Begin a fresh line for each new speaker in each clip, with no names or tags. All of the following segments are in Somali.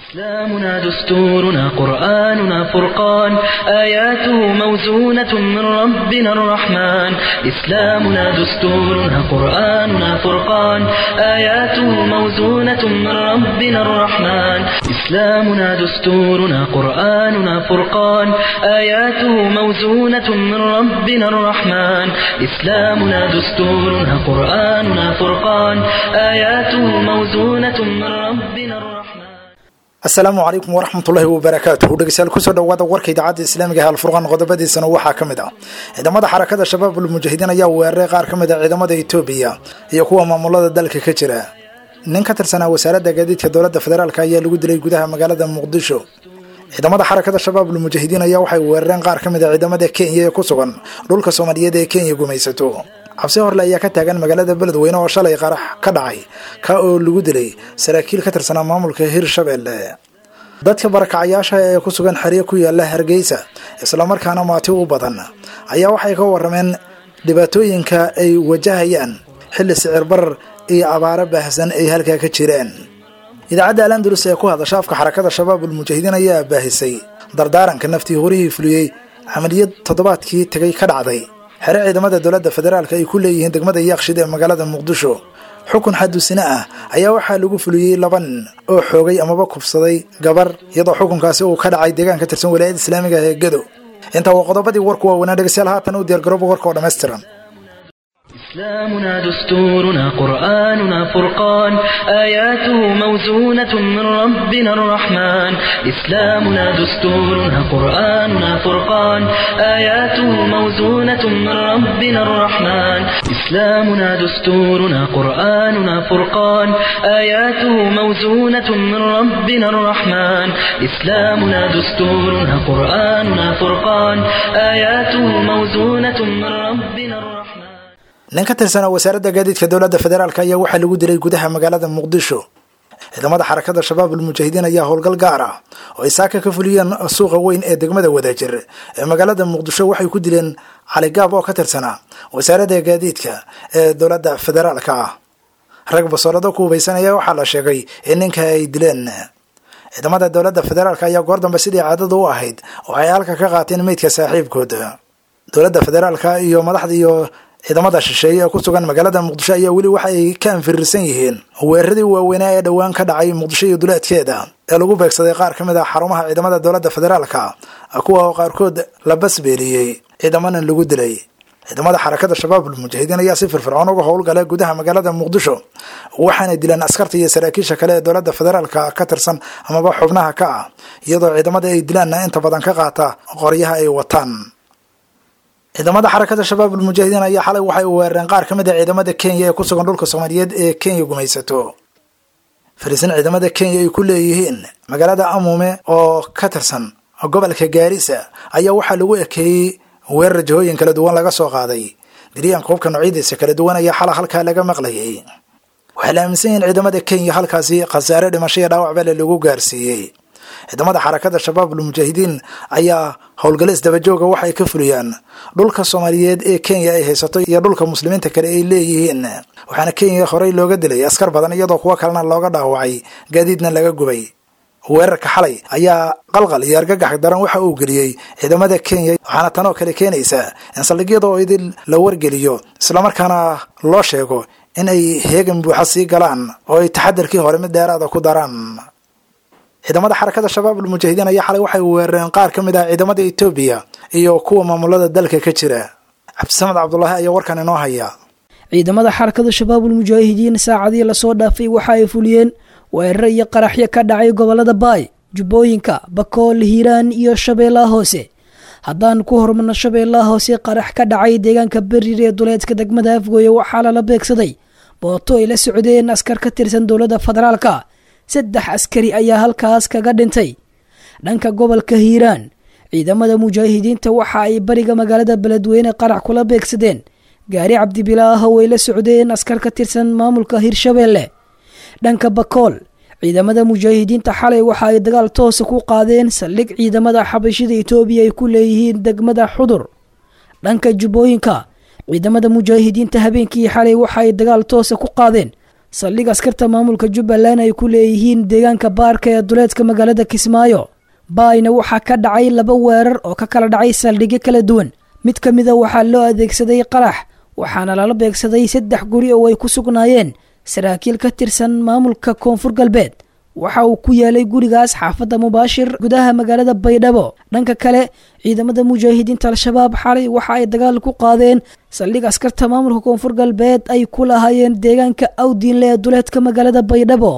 إسلامنا دستورنا قرآننا فرقان آياته موزونة من ربنا الرحمن إسلامنا دستورنا قرآننا فرقان آياته موزونة من ربنا الرحمن إسلامنا دستورنا قرآننا فرقان آياته موزونة من ربنا الرحمن إسلامنا دستورنا قرآننا فرقان آياته موزونة من ربنا الرحمن
asalaamu calaykum waraxmatullaahi wabarakaatuhu dhegeystayaal kusoo dhawaada warka idaacadda islaamiga ee alfurqaan qodobadiisana waxaa ka mid ah ciidamada xarakada shabaabul mujaahidiin ayaa weeraray qaar ka mid a ciidamada etoobiya iyo kuwa maamulada dalka ka jira nin ka tirsanaa wasaaradda gaadiidka dowladda federaalk ayaa lagu dilay gudaha magaalada muqdisho ciidamada xarakada shabaabul mujaahidiin ayaa waxay weerareen qaar ka mid a ciidamada kenya ee ku sugan dhulka soomaaliyeed ee kenya gumaysato cabsi horle ayaa ka taagan magaalada beledweyne oo shalay qarax ka dhacay ka oo lagu dilay saraakiil ka tirsanaa maamulka hirshabelle dadka barakacayaasha ee ku sugan xeryo ku yaala hargeysa islamarkaana maati u badan ayaa waxay ka warameen dhibaatooyinka ay wajahayaan xilli sicir barar iyo abaaro baahsan ay halkaa ka jireen idaacadda alandulus ee ku hadasha afka xarakada shabaabul mujaahidiin ayaa baahisay dardaaranka naftii horihii fuliyey camaliyad toddobaadkii tagay ka dhacday xere ciidamada dowladda federaalk ay ku leeyihiin degmada yaaqshid ee magaalada muqdisho xukun xadusine ah ayaa waxaa lagu fuliyey laba nin oo xoogay amaba kufsaday gabar iyadoo xukunkaasi uu ka dhacay deegaan ka tirsan walaayadda islaamiga ee gedo intaa waa qodobadii warku waaweynaa dhegeystayaal haatan u diyaargarooba warka oo dhammaystiran
إسلامنا دستورنا قرآننا فرقان آياته موزونة من ربنا الرحمن إسلامنا دستورنا قرآننا فرقان آياته موزونة من ربنا الرحمن إسلامنا دستورنا قرآننا فرقان آياته موزونة من ربنا الرحمن إسلامنا دستورنا قرآننا فرقان آياته موزونة من ربنا الرحمن
nin ka tirsanaa wasaaradda gaadiidka dowladda federaalk ayaa waxaa lagu dilay gudaha magaalada muqdisho ciidamada xarakada shabaabul mujaahidiin ayaa howlgal gaar ah oo ay saaka ka fuliyeen suuqa weyn ee degmada wadaajir ee magaalada muqdisho waxay ku dileen caligaab oo ka tirsanaa wasaaradda gaadiidka ee dowladda federaalka ah rag basoolado ku hubaysanaya waxaa la sheegay in ninka ay dileen ciidamada dowladda federaalk ayaa goor dambe sidii caadada u ahayd oo ay halka ka qaateen meydka saaxiibkood dowladda federaalka iyo madaxda iyo ciidamada shisheeye ee ku sugan magaalada muqdisho ayaa weli waxa ay ka anfirirsan yihiin weeraradii waaweynaa ee dhowaan ka dhacay muqdisho iyo duleedkeeda ee lagu beegsaday qaar ka mid ah xarumaha ciidamada dowladda federaalka kuwa oo qaarkood la basbeeliyey ciidamana lagu dilay ciidamada xarakada shabaabul mujaahidiin ayaa si firfircoon uga howlgala gudaha magaalada muqdisho waxaana dileen askarta iyo saraakiisha kale ee dowladda federaalka ka tirsan amaba xubnaha ka ah iyadoo ciidamada ay dilaanna inta badan ka qaata qoryaha ay wataan ciidamada xarakada shabaabul mujaahidiin ayaa xalay waxay weerareen qaar ka mid a ciidamada kenya ee ku sugan dhulka soomaaliyeed ee kenya gumaysato fariisin ciidamada kenya ay ku leeyihiin magaalada amume oo ka tirsan gobolka gaarisa ayaa waxaa lagu ekeeyey weerar jihooyin kala duwan laga soo qaaday diryaanka hubka noocyadiisa kala duwan ayaa xala halkaa laga maqlayay waxay la aaminsan yihiin ciidamada kenya halkaasi khasaare dhimasho iyo dhaawac bale lagu gaarsiiyey ciidamada xarakada shabaabul mujaahidiin ayaa howlgalo isdabajooga waxay ka fuliyaan dhulka soomaaliyeed ee kenya ay haysato iyo dhulka muslimiinta kale ay leeyihiin waxaana kenya horey looga dilay askar badan iyadoo kuwo kalena looga dhaawacay gaadiidna laga gubay weerarka xalay ayaa qalqal iyo argagax daran waxa uu geliyey ciidamada kenya waxaana tanoo kale keenaysa in saldhigyada oo idil la wargeliyo islamarkaana loo sheego in ay heegan buuxa sii galaan oo ay taxadarkii hore mid dheeraada ku daraan ciidamada xarakada shabaabul mujaahidiin ayaa xalay waxay weerareen qaar ka mid ah ciidamada etoobiya iyo kuwa maamulada dalka ka jira cabdisamed cabdulaahi ayaa warkan inoo haya
ciidamada xarakada shabaabul mujaahidiin saacadii lasoo dhaafay waxa ay fuliyeen weeraro iyo qaraxyo ka dhacay gobolada baay jubbooyinka bakool hiiraan iyo shabeellaha hoose haddaan ku hormarno shabeellaha hoose qarax ka dhacay deegaanka berir ee duleedka degmada afgooye waxaa lala beegsaday booto ay la socdeen askar ka tirsan dowladda federaalka saddex askari ayaa halkaas kaga dhintay dhanka gobolka hiiraan ciidamada mujaahidiinta waxa ay bariga magaalada beledweyne qarax kula beegsadeen gaari cabdibilaaho way la socdeen askar ka tirsan maamulka hirshabeelle dhanka bakool ciidamada mujaahidiinta xalay waxa ay dagaal toosa ku qaadeen saldhig ciidamada xabashida etoobiya ay ku leeyihiin degmada xudur dhanka jubbooyinka ciidamada mujaahidiinta habeenkii xalay waxa ay dagaal toosa ku qaadeen saldhig askarta maamulka jubbaland ay ku leeyihiin deegaanka baarka ee duleedka magaalada kismaayo baayna waxaa ka dhacay laba weerar oo ka kala dhacay saldhigyo kala duwan mid ka mida waxaa loo adeegsaday qarax waxaana lala beegsaday saddex guri oo ay ku sugnaayeen saraakiil ka tirsan maamulka koonfur galbeed waxa uu ku yaalay gurigaas xaafadda mubaashir gudaha magaalada baydhabo dhanka kale ciidamada mujaahidiinta al-shabaab xalay waxa ay dagaal ku qaadeen saldhig askarta maamulka koonfur galbeed ay ku lahaayeen deegaanka awdiinle ee duleedka magaalada baydhabo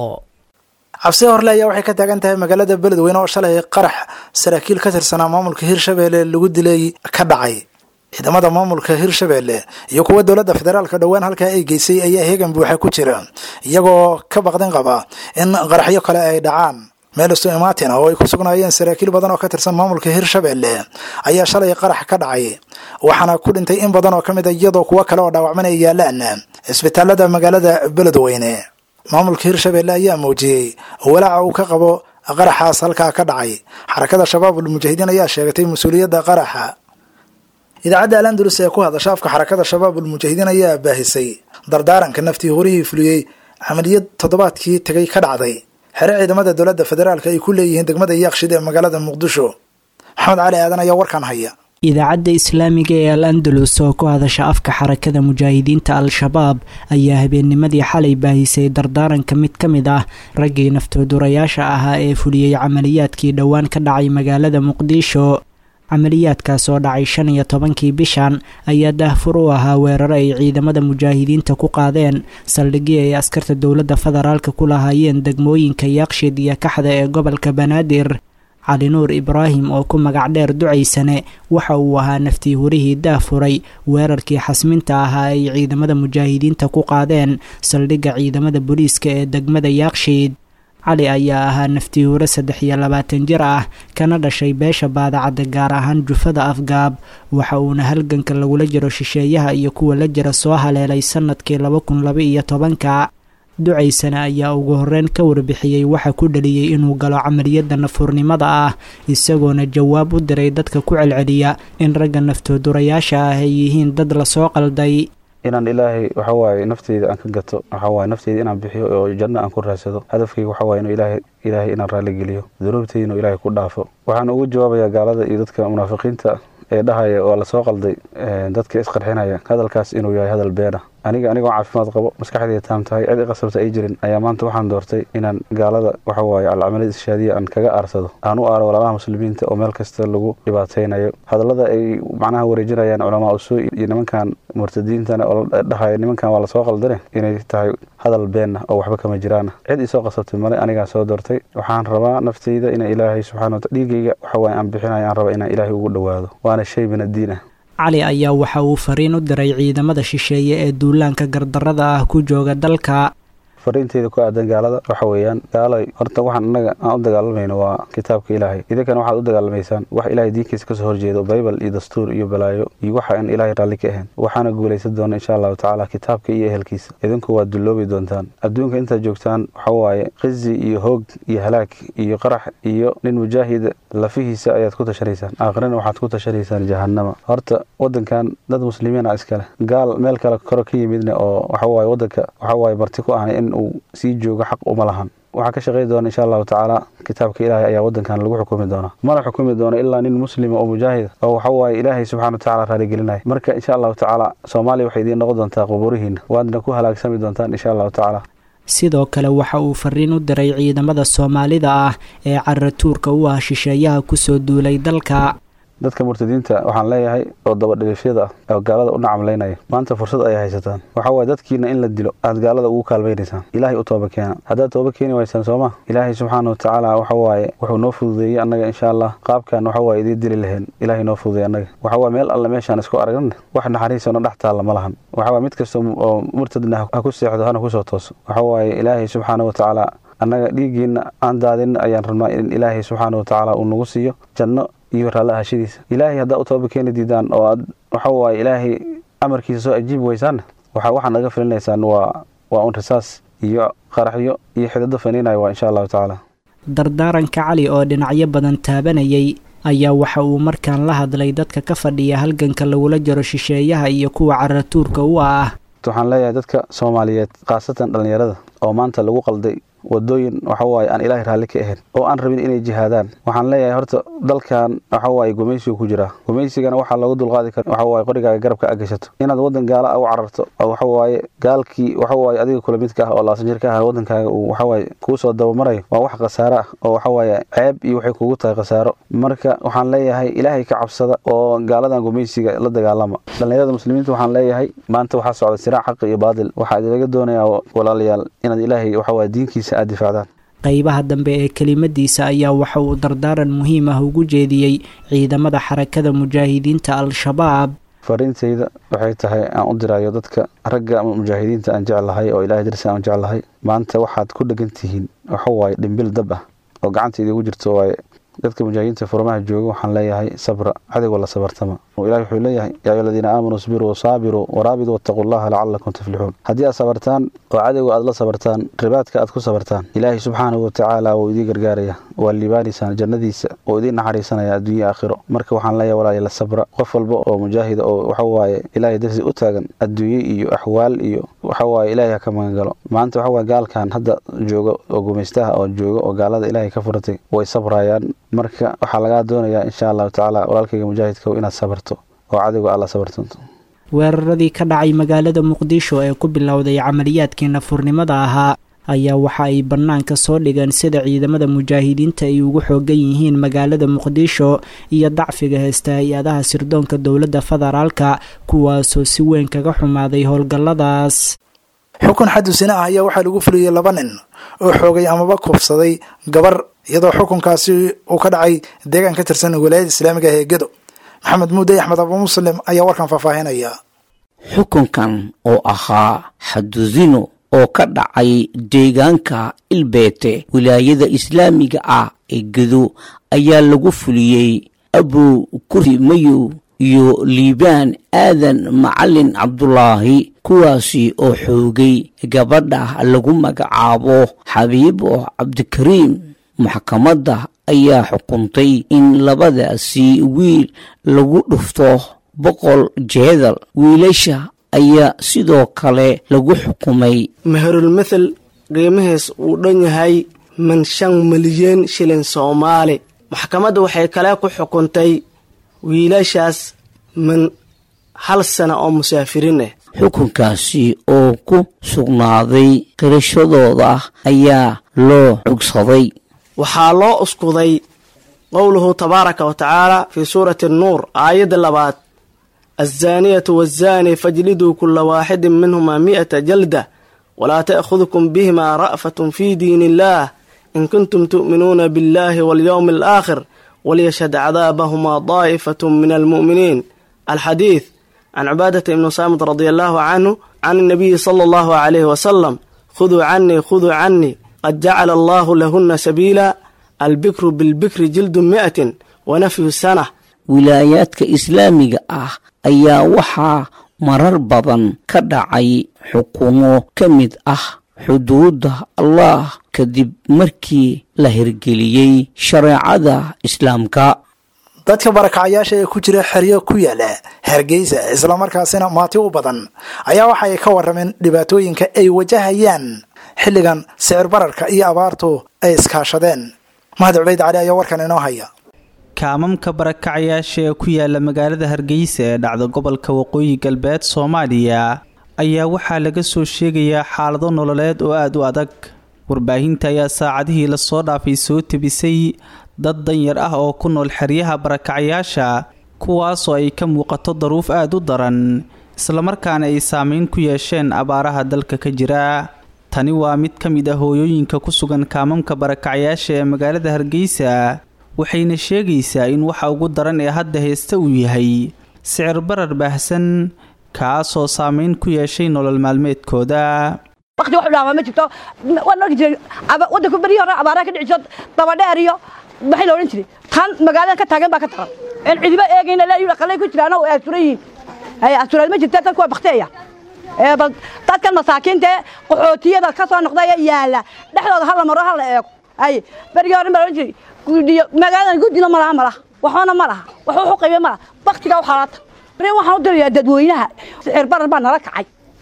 cabsi horle ayaa waxay ka taagan tahay magaalada beledweyne oo shalay qarax saraakiil ka tirsanaa maamulka hirshabeelle lagu dilay ka dhacay ciidamada maamulka hirshabeelle iyo kuwa dowladda federaalka dhowaan halkaa ay geysay ayaa heegan buuxa ku jira iyagoo ka baqdin qaba in qaraxyo kale ay dhacaan meel istu imaatin oo ay ku sugnaayeen saraakiil badan oo ka tirsan maamulka hirshabeelle ayaa shalay qarax ka dhacay waxaana ku dhintay in badan oo ka mid a iyadoo kuwo kale oo dhaawacman ay yaalaan isbitaalada magaalada beledweyne maamulka hirshabeelle ayaa muujiyey walaaca uu ka qabo qaraxaas halkaa ka dhacay xarakada shabaabul mujaahidiin ayaa sheegatay mas-uuliyadda qaraxa idaacadda alandalus ee ku hadasha afka xarakada shabaabul mujaahidiin ayaa baahisay dardaaranka naftii horihii fuliyey camaliyad toddobaadkii tegay ka dhacday xere ciidamada dowladda federaalk ay ku leeyihiin degmada yaaqshid ee magaalada muqdisho maxamed cali aadan ayaa warkan haya
idaacadda islaamiga ee al andalus oo ku hadasha afka xarakada mujaahidiinta al-shabaab ayaa habeennimadii xalay baahisay dardaaranka mid ka mid ah raggii naftoodurayaasha ahaa ee fuliyey camaliyaadkii dhowaan ka dhacay magaalada muqdisho camaliyaadkaas oo dhacay shan iyo tobankii bishan ayaa daahfur u ahaa weeraro ay ciidamada mujaahidiinta ku qaadeen saldhigii ay askarta dowladda federaalka ku lahaayeen degmooyinka yaaqshid iyo kaxda ee gobolka banaadir cali nuur ibraahim oo ku magac dheer ducaysane waxa uu ahaa naftii hurihii daafuray weerarkii xasminta ahaa ay ciidamada mujaahidiinta ku qaadeen saldhigga ciidamada booliiska ee degmada yaaqshiid cali ayaa ahaa naftii hure saddex iyo labaatan jir ah kana dhashay beesha baadacadda gaar ahaan jufada afgaab waxa uuna halganka lagula jiro shisheeyaha iyo kuwa la jira soo haleelay sanadkii laba kun laba iyo tobanka ducaysana ayaa ugu horeyn ka warbixiyey waxa ku dhaliyey inuu galo camaliyadda nafurnimada ah isagoona jawaab u diray dadka ku celceliya in ragga naftoodurayaasha ah ay yihiin dad lasoo qalday
inaan ilaahay waxawaaye nafteyda aan ka gato waxawaaye nafteyda inaan bixiyo oo janno aan ku raadsado hadafkayga waxawaaye inuu ilaahay ilaahay inaan raalli geliyo dunuubteyda inuu ilaahay ku dhaafo waxaan ugu jawaabayaa gaalada iyo dadka munaafiqiinta ee dhahaya oo lasoo qalday dadka isqarxinaya hadalkaas inuu yahay hadal beena aniga anigoo caafimaad qabo maskaxdayda taam tahay cid iqasabta ay jirin ayaa maanta waxaan doortay inaan gaalada waxawaaye alcamaliyad ishaadiya aan kaga aarsado aan u aaro walaalaha muslimiinta oo meel kasta lagu dhibaataynayo hadallada ay macnaha wareejinayaan culamaa usuu iyo nimankan murtadiintana oo dhahaya nimankan waa lasoo qaldane inay tahay hadal beenna oo waxba kama jiraana cid isoo qasabtay male anigaa soo doortay waxaan rabaa nafteyda ina ilaahay subxana wata dhiigayga waxawaaye aan bixinayo aan raba inaan ilaahay ugu dhowaado waana shay min addiin ah
cali ayaa waxa uu fariin u diray ciidamada shisheeye ee duulaanka gardarrada ah ku jooga dalka
fariinteyda ku aadan gaalada waxa weeyaan gaalay horta waxaan annaga aan u dagaalamayno waa kitaabka ilaahay idinkana waxaad u dagaalamaysaan wax ilaahay diinkiisa kasoo horjeedo baybal iyo dastuur iyo balaayo iyo waxa aan ilaahay raalli ka ahayn waxaana guulaysan doona insha allahu tacaala kitaabka iyo ehelkiisa idinku waad dulloobi doontaan adduunka intaad joogtaan waxa waaye qizi iyo hoog iyo halaag iyo qarax iyo nin mujaahida lafihiisa ayaad ku tashanaysaan aakhirana waxaad ku tashanaysaan jahanama horta wadankan dad muslimiina iskale gaal meel kale koro ka yimidna oo waxawaaye wadanka waxawaaye marti ku ahna in uu sii joogo xaq uma lahan waxaa ka shaqey doona insha allahu tacaala kitaabka ilaahay ayaa wadankan lagu xukumi doonaa mana xukumi doono ilaa nin muslima oo mujaahida oo waxawaaye ilaahay subxana watacala raaligelinaya marka insha allahu tacaala soomaaliya waxay idiin noqon doontaa quburihiina waadna ku halaagsami doontaan insha allahu tacaala
sidoo kale waxa uu fariin u diray ciidamada soomaalida ah ee caratuurka u ah shisheeyaha kusoo duulay dalka
dadka murtadiinta waxaan leeyahay oo dabadhilifyada ah oo gaalada u nacamlaynaya maanta fursad ayay haysataan waxa waye dadkiina in la dilo aad gaalada ugu kaalmaynaysaan ilaahay u tooba keena haddaad tooba keeni waysaan sooma ilaahay subxaana watacaala waxa waaye wuxuu noo fududeeyey annaga insha allah qaabkan waxa waaye idiin dili lahayn ilaahay noo fududeey annaga waxa waaye meel alle meeshaan isku aragna wax naxariisona dhex taalla ma lahan waxa waaye mid kasta oo murtadna ha ku seexdo hana kusoo tooso waxa waaye ilaahay subxaana watacaala annaga dhiiggiina aan daadin ayaan rabnaa in ilaahay subxaana watacaala uu nagu siiyo janno iyo raalli ahashadiisa ilaahay haddaa u tooba keeni diidaan oo aad waxa waaye ilaahay amarkiisa soo ajiibi weysaanna waxa waxaad naga filinaysaan waa waa un risaas iyo qaraxyo iyo xidado faniinaya waa insha allahu tacaala
dardaaranka cali oo dhinacyo badan taabanayay ayaa waxa uu markaan la hadlay dadka ka fadhiya halganka lagula jiro shisheeyaha iyo kuwa caratuurka u ah
waxaan leeyahay dadka soomaaliyeed khaasatan dhallinyarada oo maanta lagu qalday wadooyin waxawaaye aan ilaahay raalli ka ahayn oo aan rabin inay jihaadaan waxaan leeyahay horta dalkan waxawaaye gumaysigu ku jiraa gumaysigana waxaa loogu dulqaadi kara waxawaaye qorigaaga garabka a gashato inaad wadan gaala a u cararto oo waxawaaye gaalkii waxawaaye adiga kula midka ah oo laasan jir ka ah wadankaaga uu waxawaaye kuu soo dabamarayo waa wax khasaaro ah oo waxawaaye ceeb iyo waxay kugu tahay khasaaro marka waxaan leeyahay ilaahay ka cabsada oo gaaladan gumaysiga la dagaalama dhallinyarada muslimiinta waxaan leeyahay maanta waxaa socda siraac xaqi iyo baadil waxaa idinlaga doonayaa walaalayaal inaad ilaahay waxawaaye diinkiisa aad difaacdaan
qaybaha dambe ee kelimadiisa ayaa waxa uu dardaaran muhiim ah ugu jeediyey ciidamada xarakada mujaahidiinta al-shabaab
fariintayda waxay tahay aan u dirayo dadka ragga mujaahidiinta aan jeclahay oo ilahay darsi aan jeclahay maanta waxaad ku dhegan tihiin waxawaaye dhimbil dab ah oo gacanta idigu jirto waaye dadka mujaahidiinta furmaha jooga waxaan leeyahay sabra cadowga la sabartama ilahi wuxuu leeyahay yaa ayuha aladiina aamanuu isbiruu wasaabiruu waraabiduu wattaquu llaha lacalakum tuflixuun haddii aad sabartaan oo cadowga aad la sabartaan ribaadka aad ku sabartaan ilaahay subxaanahu watacaala wuu idiin gargaaraya waa liibaanaysaan jannadiisa oo idiin naxariisanaya adduunya aakhiro marka waxaan leeyahay walaali la sabra qof walba oo mujaahida oo waxawaaye ilaahay darsi u taagan adduunye iyo axwaal iyo waxawaaye ilaahay ha ka magangalo maanta waxawaaye gaalkan hadda jooga oo gumaystaha oo jooga oo gaalada ilaahay ka furatay way sabrayaan marka waxaa lagaa doonayaa insha allahu tacaala walaalkayga mujaahidka inaad sabarto oo cadowga alla sabartanto
weeraradii ka dhacay magaalada muqdisho ee ku bilowday camaliyaadkii nafurnimada ahaa ayaa waxa ay bannaanka soo dhigeen sida ciidamada mujaahidiinta ay ugu xoogan yihiin magaalada muqdisho iyo dacfiga heesta hay-adaha sirdoonka dowladda federaalka kuwaasoo si weyn kaga xumaaday howlgalladaas
xukun xadusina ah ayaa waxaa lagu fuliyey laba nin oo xoogay amaba kufsaday gabar iyadoo xukunkaasi uu ka dhacay deegaan ka tirsan walaayada islaamiga ah ee gedo maxamed muuday axmed abu muslim ayaa warkan faahfaahinaya
xukunkan oo ahaa xadudino oo ka dhacay deegaanka ilbeete wilaayada islaamiga ah ee gedo ayaa lagu fuliyey abu kuri mayow iyo liibaan aadan macalin cabdulaahi kuwaasi oo xoogay gabadha lagu magacaabo xabiibo cabdikariim maxkamadda ayaa xukuntay in labadaasi wiil lagu dhufto boqol jeedal wiilasha ayaa sidoo kale lagu xukumay
meherulmathel qiimihiis uu dhan yahay man shan milyan shilin soomaali maxkamadda waxay kale ku xukuntay wiilashaas min hal sana oo musaafiriin ah
xukunkaasi oo ku sugnaaday qirashadooda ayaa loo cugsaday
waxaa loo uskuday qowluhu tabaaraka wa tacaala fii suurati annuur aayadda labaad alzaaniyatu waazaani fajliduu kula waaxidin minhumaa mi'ata jalda walaa ta'khudkum bihimaa ra'fatun fii diin illaah in kuntum tu'minuuna biاllaahi walyowmi alaakhir walyashhad cadaabahumaa daa'ifatu min almu'miniin alxadiid can cibaadata ibni saamid radi allaahu canhu can inabiyi sala allahu calayhi wasalam khuduu canii khuduu canii qad jacala allaahu lahuna sabiila albikru bilbikri jildu mi'atin wa nafyu sana
wilaayaadka islaamiga ah ayaa waxaa marar badan ka dhacay xukumo ka mid ah xuduudda allah kadib markii la hirgeliyey shareecada islaamka
dadka barakacayaasha ee ku jira xeryo ku yaala hargeysa islamarkaasina maati u badan ayaa waxa ay ka warameen dhibaatooyinka ay wajahayaan xilligan sicir bararka iyo abaartu ay iskaashadeen mahad cubayd cali ayaa warkan inoo haya
kaamamka barakacayaasha ee ku yaala magaalada hargeysa ee dhacda gobolka waqooyi galbeed soomaaliya ayaa waxaa laga soo sheegayaa xaalado nololeed oo aada u adag warbaahinta ayaa saacadihii lasoo dhaafay soo tebisay dad danyar ah oo ku nool xeryaha barakacayaasha kuwaasoo ay ka muuqato daruuf aada u daran islamarkaana ay saameyn ku yeesheen abaaraha dalka ka jira tani waa mid ka mid ah hooyooyinka ku sugan kaamamka barakacayaasha ee magaalada hargeysa waxayna sheegaysaa in waxa ugu daran ee hadda heesta uu yahay sicir barar baahsan kaasoo saameyn ku yeeshay nolol maalmeedkooda
waqti wax dhaama ma jirto waan arki jiray wadanku beri hore abaaraha ka dhici jirto dabadheer iyo maxay la odhan jiray tan magaalada ka taagan baa ka taran een cidiba eegayna la yidhi qalay ku jiraan oo ay asuran yihiin ay asuraad ma jirta dadku waa bakteeya ee bal dadkan masaakiinta ee qaxootiyada ka soo noqday ee yaala dhexdooda hala maro hala eego ay berigii hore baa odhan jiray guddiyo magaaladan guddina ma laha ma laha waxbana ma laha wax wuxu qaybe ma laha baktiga u xalaata bari waxaan u dirayaa dadweynaha sicir barar baa nala kacay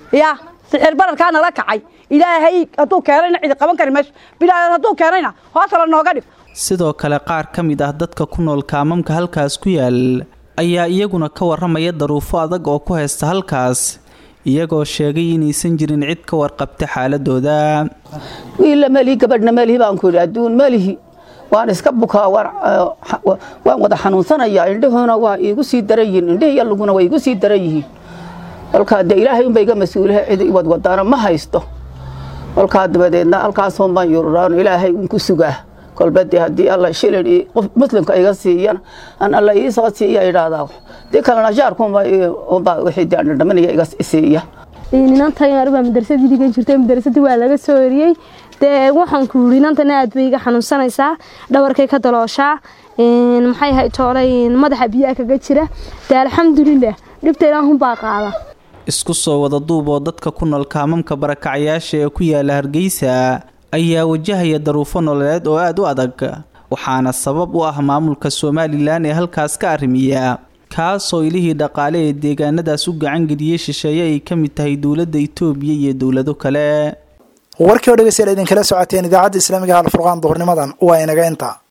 ya sixir bararkaa nala kacay ilaahay hadduu keenayna cidi qaban kari meesha bilaadan hadduu keenayna hoosta la nooga dhig
sidoo kale qaar ka mid ah dadka ku nool kaamamka halkaas ku yaal ayaa iyaguna ka waramaya daruufo adag oo ku haysta halkaas iyagoo sheegay inaysan jirin cid ka warqabta xaaladooda
wiilla melihi gabadhna melihi baan ku yidhi adduun melihi waan iska bukaa waan wada xanuunsanayaa indhahoona waa iigu sii daran yihiin indhihiiyo luguna waa iigu sii daran yihiin kolkaa dee ilaahay unba iga mas-uulaha cid wadwadaana ma haysto kolkaa dabadeedna halkaasuun baan yururaan ilaahay un ku sugaa kolba dee haddii alla shilin qof muslimka iga siiyana aan alla ii soo siiya idhaahdaa dii kalena jaarkuunba unba wixii dee dhadhaminaya iga siiya
inantan arbaa madrasadii dhigan jirtay madrasadii waa laga soo eriyey dee waxaan ku yidhi inantana aad bay iga xanuunsanaysaa dhabarkay ka dalooshaa maxay ahay toolay madaxa biyaha kaga jira dee alxamdulilah dhibta ilaahunbaa qaada
isku soo wada duub oo dadka ku nool kaamamka barakacayaasha ee ku yaala hargeysa ayaa wajahaya daruufo nololeed oo aada u adag waxaana sabab u ah maamulka somalilan ee halkaas ka arrimiya kaasoo ilihii dhaqaale ee deegaanadaas u gacangeliyey shisheeye ay ka mid tahay dowladda itoobiya iyo dowlado kale
warkii oo dhegeystayaal idinkala socoteen idaacadda islaamiga alfurqaan duhurnimadan waa inaga inta